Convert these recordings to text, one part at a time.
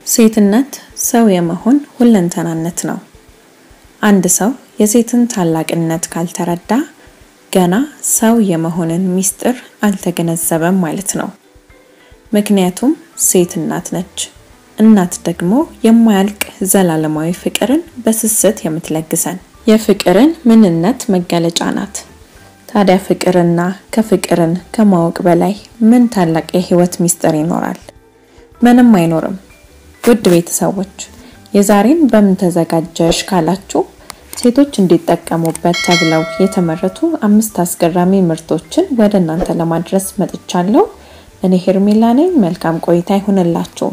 ሴትነት ሰው የመሆን ሁለንተናነት ነው። አንድ ሰው የሴትን ታላቅነት ካልተረዳ ገና ሰው የመሆንን ምስጢር አልተገነዘበም ማለት ነው። ምክንያቱም ሴት እናት ነች። እናት ደግሞ የማያልቅ ዘላለማዊ ፍቅርን በስስት የምትለግሰን የፍቅርን ምንነት መገለጫ ናት። ታዲያ ፍቅርና ከፍቅርን ከማወቅ በላይ ምን ታላቅ የህይወት ምስጢር ይኖራል? ምንም አይኖርም። ውድ ቤተሰቦች የዛሬን በምን ተዘጋጀሽ ካላችሁ ሴቶች እንዲጠቀሙበት ተብለው የተመረቱ አምስት አስገራሚ ምርቶችን ወደ እናንተ ለማድረስ መጥቻለሁ። እኔ ሄርሜላ ነኝ። መልካም ቆይታ ይሁንላችሁ።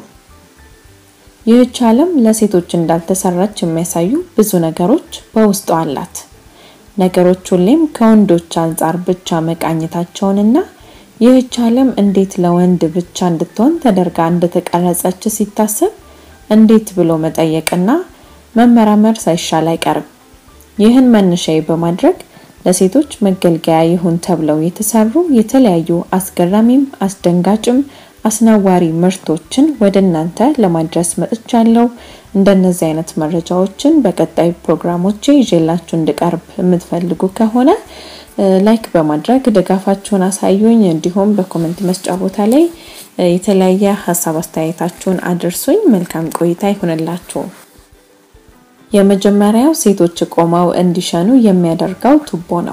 ይህች ዓለም ለሴቶች እንዳልተሰራች የሚያሳዩ ብዙ ነገሮች በውስጡ አላት። ነገሮች ሁሌም ከወንዶች አንጻር ብቻ መቃኘታቸውንና ይህች ዓለም እንዴት ለወንድ ብቻ እንድትሆን ተደርጋ እንደተቀረጸች ሲታሰብ እንዴት ብሎ መጠየቅና መመራመር ሳይሻል አይቀርም። ይህን መነሻዬ በማድረግ ለሴቶች መገልገያ ይሁን ተብለው የተሰሩ የተለያዩ አስገራሚም አስደንጋጭም አስነዋሪ ምርቶችን ወደ እናንተ ለማድረስ መጥቻለሁ። እንደነዚህ አይነት መረጃዎችን በቀጣይ ፕሮግራሞቼ ይዤላችሁ እንድቀርብ የምትፈልጉ ከሆነ ላይክ በማድረግ ድጋፋችሁን አሳዩኝ። እንዲሁም በኮመንት መስጫ ቦታ ላይ የተለያየ ሀሳብ አስተያየታችሁን አድርሱኝ። መልካም ቆይታ ይሁንላችሁ። የመጀመሪያው ሴቶች ቆመው እንዲሸኑ የሚያደርገው ቱቦ ነው።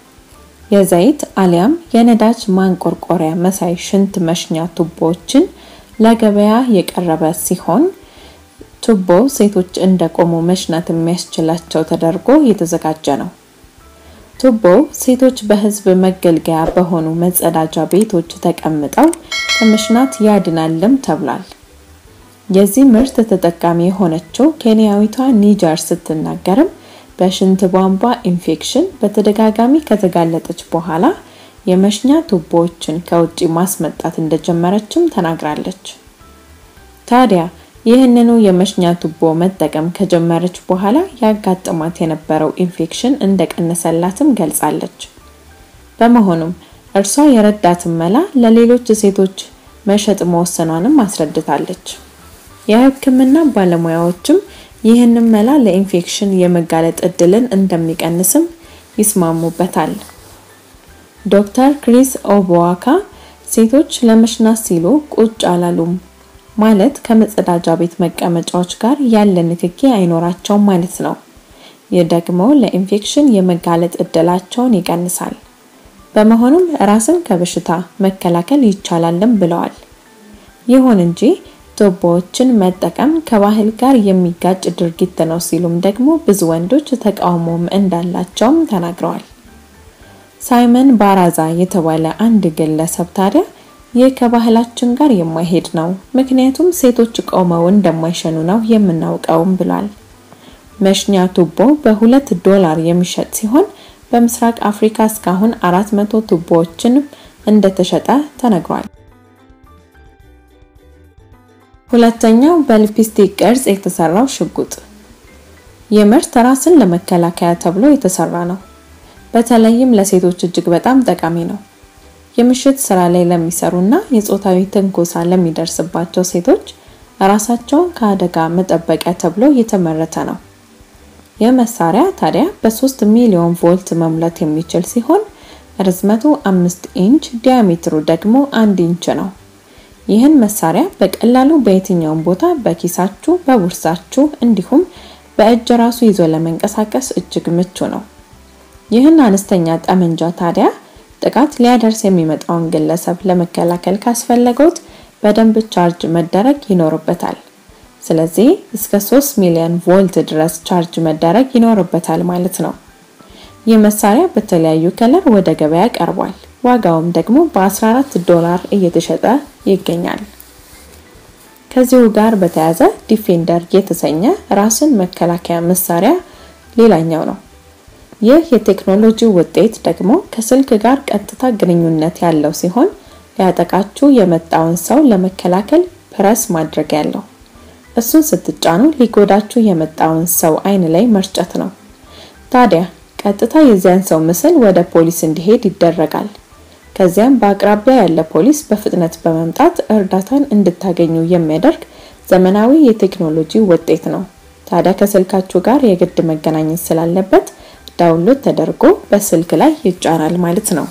የዘይት አሊያም የነዳጅ ማንቆርቆሪያ መሳይ ሽንት መሽኛ ቱቦዎችን ለገበያ የቀረበ ሲሆን ቱቦ ሴቶች እንደቆሙ መሽናት የሚያስችላቸው ተደርጎ የተዘጋጀ ነው። ቱቦው ሴቶች በሕዝብ መገልገያ በሆኑ መጸዳጃ ቤቶች ተቀምጠው ከመሽናት ያድናልም ተብሏል። የዚህ ምርት ተጠቃሚ የሆነችው ኬንያዊቷ ኒጀር ስትናገርም በሽንት ቧንቧ ኢንፌክሽን በተደጋጋሚ ከተጋለጠች በኋላ የመሽኛ ቱቦዎችን ከውጪ ማስመጣት እንደጀመረችም ተናግራለች። ታዲያ ይህንኑ የመሽኛ ቱቦ መጠቀም ከጀመረች በኋላ ያጋጥማት የነበረው ኢንፌክሽን እንደቀነሰላትም ገልጻለች። በመሆኑም እርሷ የረዳትን መላ ለሌሎች ሴቶች መሸጥ መወሰኗንም አስረድታለች። የሕክምና ባለሙያዎችም ይህንን መላ ለኢንፌክሽን የመጋለጥ እድልን እንደሚቀንስም ይስማሙበታል። ዶክተር ክሪስ ኦቦዋካ ሴቶች ለመሽናት ሲሉ ቁጭ አላሉም ማለት ከመጸዳጃ ቤት መቀመጫዎች ጋር ያለ ንክኪ አይኖራቸውም ማለት ነው። ይህ ደግሞ ለኢንፌክሽን የመጋለጥ እድላቸውን ይቀንሳል። በመሆኑም ራስን ከበሽታ መከላከል ይቻላልም ብለዋል። ይሁን እንጂ ቱቦዎችን መጠቀም ከባህል ጋር የሚጋጭ ድርጊት ነው ሲሉም ደግሞ ብዙ ወንዶች ተቃውሞም እንዳላቸውም ተናግረዋል። ሳይመን ባራዛ የተባለ አንድ ግለሰብ ታዲያ ይህ ከባህላችን ጋር የማይሄድ ነው፣ ምክንያቱም ሴቶች ቆመው እንደማይሸኑ ነው የምናውቀውም ብሏል። መሽኛ ቱቦ በሁለት ዶላር የሚሸጥ ሲሆን በምስራቅ አፍሪካ እስካሁን አራት መቶ ቱቦዎችን እንደተሸጠ ተነግሯል። ሁለተኛው በሊፕስቲክ ቅርጽ የተሰራው ሽጉጥ። ይህ ምርት ራስን ለመከላከያ ተብሎ የተሰራ ነው። በተለይም ለሴቶች እጅግ በጣም ጠቃሚ ነው። የምሽት ስራ ላይ ለሚሰሩና የጾታዊ ትንኮሳ ለሚደርስባቸው ሴቶች ራሳቸውን ከአደጋ መጠበቂያ ተብሎ የተመረተ ነው። ይህ መሳሪያ ታዲያ በ3 ሚሊዮን ቮልት መሙላት የሚችል ሲሆን ርዝመቱ 5 ኢንች ዲያሜትሩ ደግሞ 1 ኢንች ነው። ይህን መሳሪያ በቀላሉ በየትኛውም ቦታ በኪሳችሁ፣ በቦርሳችሁ እንዲሁም በእጅ ራሱ ይዞ ለመንቀሳቀስ እጅግ ምቹ ነው። ይህን አነስተኛ ጠመንጃ ታዲያ ጥቃት ሊያደርስ የሚመጣውን ግለሰብ ለመከላከል ካስፈለገውት በደንብ ቻርጅ መደረግ ይኖርበታል። ስለዚህ እስከ 3 ሚሊዮን ቮልት ድረስ ቻርጅ መደረግ ይኖርበታል ማለት ነው። ይህ መሳሪያ በተለያዩ ከለር ወደ ገበያ ቀርቧል። ዋጋውም ደግሞ በ14 ዶላር እየተሸጠ ይገኛል። ከዚሁ ጋር በተያያዘ ዲፌንደር የተሰኘ ራስን መከላከያ መሳሪያ ሌላኛው ነው። ይህ የቴክኖሎጂ ውጤት ደግሞ ከስልክ ጋር ቀጥታ ግንኙነት ያለው ሲሆን ሊያጠቃችሁ የመጣውን ሰው ለመከላከል ፕረስ ማድረግ ያለው እሱን ስትጫኑ ሊጎዳችሁ የመጣውን ሰው አይን ላይ መርጨት ነው። ታዲያ ቀጥታ የዚያን ሰው ምስል ወደ ፖሊስ እንዲሄድ ይደረጋል። ከዚያም በአቅራቢያ ያለ ፖሊስ በፍጥነት በመምጣት እርዳታን እንድታገኙ የሚያደርግ ዘመናዊ የቴክኖሎጂ ውጤት ነው። ታዲያ ከስልካችሁ ጋር የግድ መገናኘት ስላለበት ዳውንሎድ ተደርጎ በስልክ ላይ ይጫናል ማለት ነው።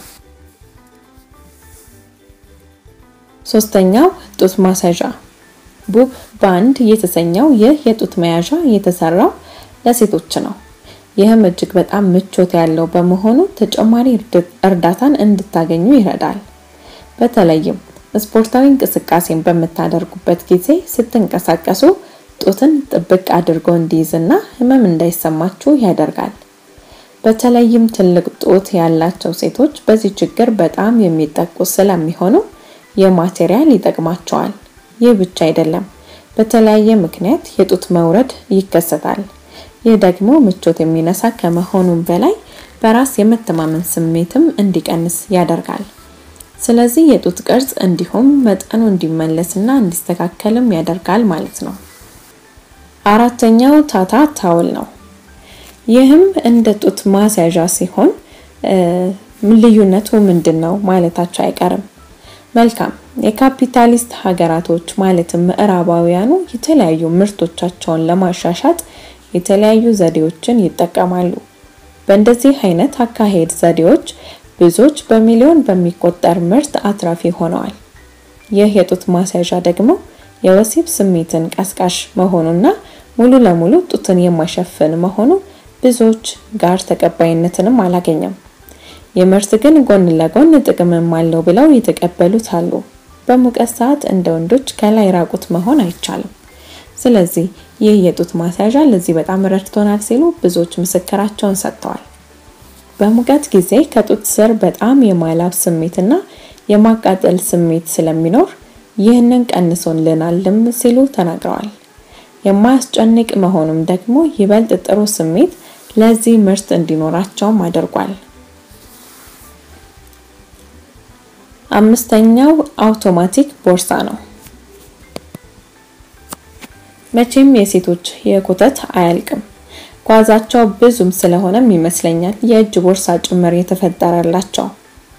ሶስተኛው ጡት ማስያዣ ቡብ ባንድ የተሰኘው ይህ የጡት መያዣ የተሰራው ለሴቶች ነው። ይህም እጅግ በጣም ምቾት ያለው በመሆኑ ተጨማሪ እርዳታን እንድታገኙ ይረዳል። በተለይም ስፖርታዊ እንቅስቃሴን በምታደርጉበት ጊዜ ስትንቀሳቀሱ ጡትን ጥብቅ አድርጎ እንዲይዝና ህመም እንዳይሰማችሁ ያደርጋል። በተለይም ትልቅ ጡት ያላቸው ሴቶች በዚህ ችግር በጣም የሚጠቁ ስለሚሆኑ የማቴሪያል ይጠቅማቸዋል። ይህ ብቻ አይደለም፣ በተለያየ ምክንያት የጡት መውረድ ይከሰታል። ይህ ደግሞ ምቾት የሚነሳ ከመሆኑም በላይ በራስ የመተማመን ስሜትም እንዲቀንስ ያደርጋል። ስለዚህ የጡት ቅርጽ እንዲሁም መጠኑ እንዲመለስና እንዲስተካከልም ያደርጋል ማለት ነው። አራተኛው ታታ ታውል ነው። ይህም እንደ ጡት ማስያዣ ሲሆን ልዩነቱ ምንድን ነው ማለታቸው አይቀርም። መልካም የካፒታሊስት ሀገራቶች ማለትም ምዕራባውያኑ የተለያዩ ምርቶቻቸውን ለማሻሻጥ የተለያዩ ዘዴዎችን ይጠቀማሉ። በእንደዚህ አይነት አካሄድ ዘዴዎች ብዙዎች በሚሊዮን በሚቆጠር ምርት አትራፊ ሆነዋል። ይህ የጡት ማስያዣ ደግሞ የወሲብ ስሜትን ቀስቃሽ መሆኑና ሙሉ ለሙሉ ጡትን የማይሸፍን መሆኑ ብዙዎች ጋር ተቀባይነትንም አላገኘም። የምርት ግን ጎን ለጎን ጥቅምም አለው ብለው የተቀበሉት አሉ። በሙቀት ሰዓት እንደ ወንዶች ከላይ ራቁት መሆን አይቻልም። ስለዚህ ይህ የጡት ማስያዣ ለዚህ በጣም ረድቶናል ሲሉ ብዙዎች ምስክራቸውን ሰጥተዋል። በሙቀት ጊዜ ከጡት ስር በጣም የማላብ ስሜትና የማቃጠል ስሜት ስለሚኖር ይህንን ቀንሶልናልም ሲሉ ተናግረዋል። የማያስጨንቅ መሆኑም ደግሞ ይበልጥ ጥሩ ስሜት ለዚህ ምርት እንዲኖራቸውም አድርጓል። አምስተኛው አውቶማቲክ ቦርሳ ነው። መቼም የሴቶች የኮተት አያልቅም። ጓዛቸው ብዙም ስለሆነም ይመስለኛል የእጅ ቦርሳ ጭምር የተፈጠረላቸው።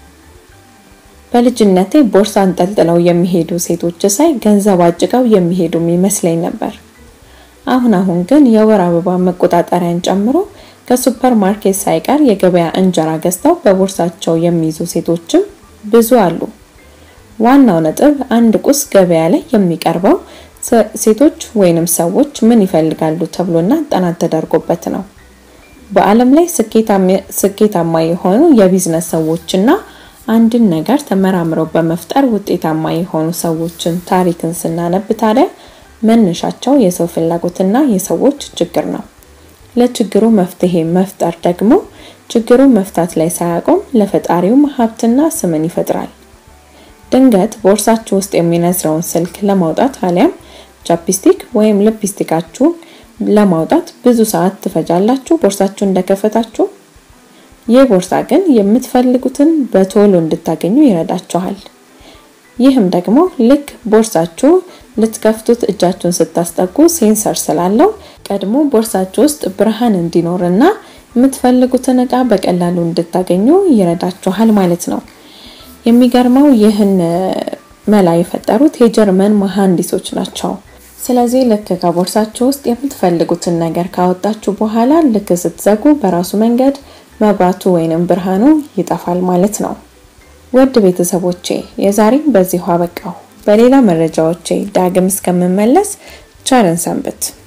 በልጅነቴ ቦርሳ አንጠልጥለው የሚሄዱ ሴቶች ሳይ ገንዘብ አጭቀው የሚሄዱም ይመስለኝ ነበር። አሁን አሁን ግን የወር አበባ መቆጣጠሪያን ጨምሮ ከሱፐር ማርኬት ሳይቀር የገበያ እንጀራ ገዝተው በቦርሳቸው የሚይዙ ሴቶችም ብዙ አሉ። ዋናው ነጥብ አንድ ቁስ ገበያ ላይ የሚቀርበው ሴቶች ወይንም ሰዎች ምን ይፈልጋሉ ተብሎና ጥናት ተደርጎበት ነው። በዓለም ላይ ስኬታማ የሆኑ የቢዝነስ ሰዎችና አንድን ነገር ተመራምረው በመፍጠር ውጤታማ የሆኑ ሰዎችን ታሪክን ስናነብ ታዲያ መነሻቸው የሰው ፍላጎትና የሰዎች ችግር ነው። ለችግሩ መፍትሄ መፍጠር ደግሞ ችግሩን መፍታት ላይ ሳያቆም ለፈጣሪውም ሀብትና ስምን ይፈጥራል። ድንገት ቦርሳችሁ ውስጥ የሚነዝረውን ስልክ ለማውጣት አሊያም ቻፕስቲክ ወይም ሊፕስቲካችሁ ለማውጣት ብዙ ሰዓት ትፈጃላችሁ ቦርሳችሁ እንደከፈታችሁ። ይህ ቦርሳ ግን የምትፈልጉትን በቶሎ እንድታገኙ ይረዳችኋል። ይህም ደግሞ ልክ ቦርሳችሁ ልትከፍቱት እጃችሁን ስታስጠጉ ሴንሰር ስላለው ቀድሞ ቦርሳችሁ ውስጥ ብርሃን እንዲኖርና የምትፈልጉትን እቃ በቀላሉ እንድታገኙ ይረዳችኋል ማለት ነው። የሚገርመው ይህን መላ የፈጠሩት የጀርመን መሐንዲሶች ናቸው። ስለዚህ ልክ ከቦርሳችሁ ውስጥ የምትፈልጉትን ነገር ካወጣችሁ በኋላ ልክ ስትዘጉ በራሱ መንገድ መብራቱ ወይንም ብርሃኑ ይጠፋል ማለት ነው። ውድ ቤተሰቦቼ የዛሬም በዚሁ አበቃው። በሌላ መረጃዎቼ ዳግም እስከምመለስ ቸርን ሰንብት።